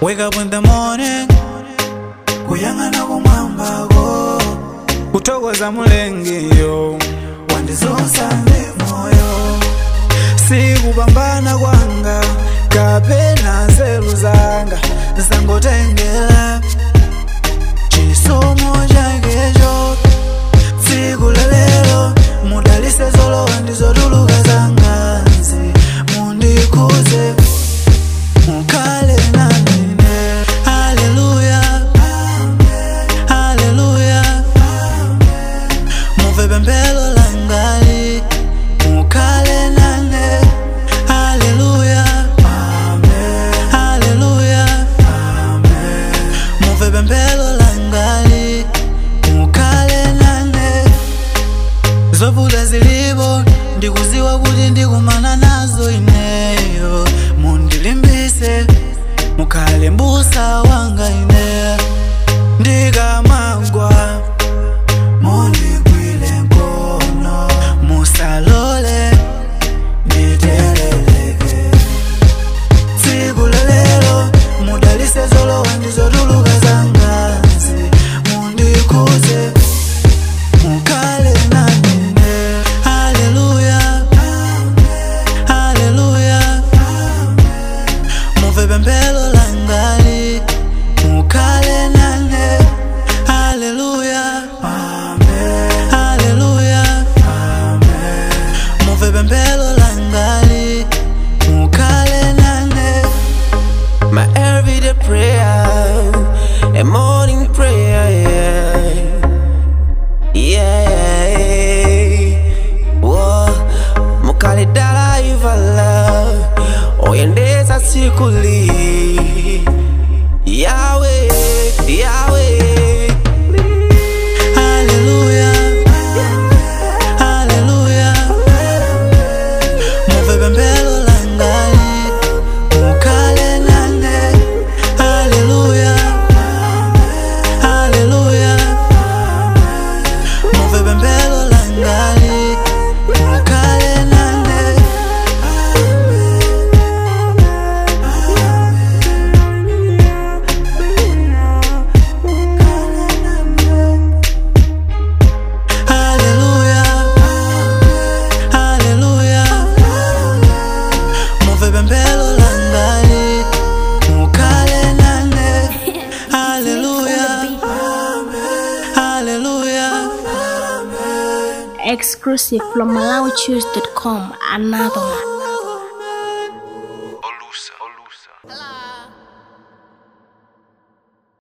wake up in the morning kuyang'ana kumwambako kuthokoza mulengiyo wandizonsa ndi moyo sikupambana kwanga kapena nzeru zanga zangotengera chisomo chakecho tsiku lelelo mudalise zolowa ndizotuluka zangazi mundikuze mukhale nanine haleluya haleluya muve pemphero langali mukhale nane haleluya haleluya muve pemphero langali mukhale nane zovuta zilipo ndikuziwa kuti ndikumana nazo ineyo mundilimbise mukhale mbusa wanga ine ndikamagwa mundigwile nkono musalole nditeleleke tsiku lelelo mudalise zolowa ndizotuluka zangazi mundikuze mukhale nanine haleluya haleluya muve pemphero langali mukhale nane haleluya haleluya muve pemphero langali mukhale nane My everyday prayer, a morning prayer, yeah. Yeah. Whoa. Mukali dala ivala, oyendeza sikuli. Yahweh, Yahweh. haleluya haleluya muve pemphero langali mukhale nane haleluya haleluya muve pemphero langali mukhale nane haleluya haleluya muve pemphero langali mukhale nane haleluya haleluya Exclusive from MalawiChoose.com. Another one. Olusa. Olusa.